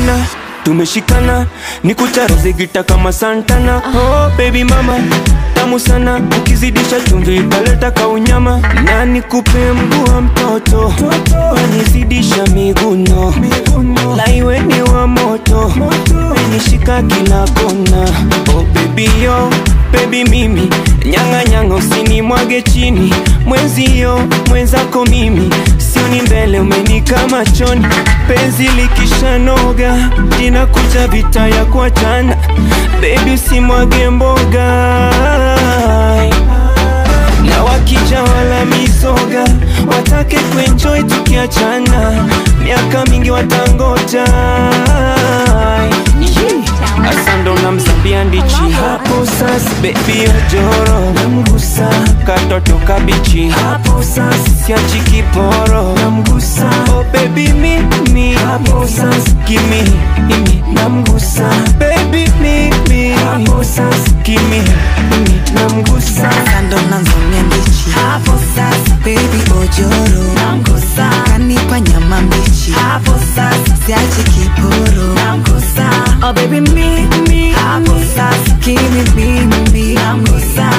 tumeshikana tumeshikana ni kucharaze gita kama santana oh baby mama tamu sana ukizidisha chumvi italeta kaunyama na nikupe mguu wa mtoto wanizidisha miguno laiwe ni wa moto menishika kila kona oh baby yo baby mimi nyanga nyanga usinimwage chini mwenzio mwenzako mimi sioni mbele umenika machoni penzi likishanoga inakuja vita ya kuachana bebi usimwage mboga na wakija wala misoga watake kuenjoy tukiachana miaka mingi watangoja asando na mzambia ndichi hapo sasa bebi ojoro namgusa katoto kabichi hapo sasa siachi kiporo namgusa oh baby mimi hapo sasa kimi mimi namgusa baby mimi hapo sasa kimi mimi namgusa kando nanzonia mbichi hapo sasa baby ojoro namgusa kanipa nyama mbichi hapo sasa siachi kiporo namgusa oh baby mimi hapo sasa kimi mimi namgusa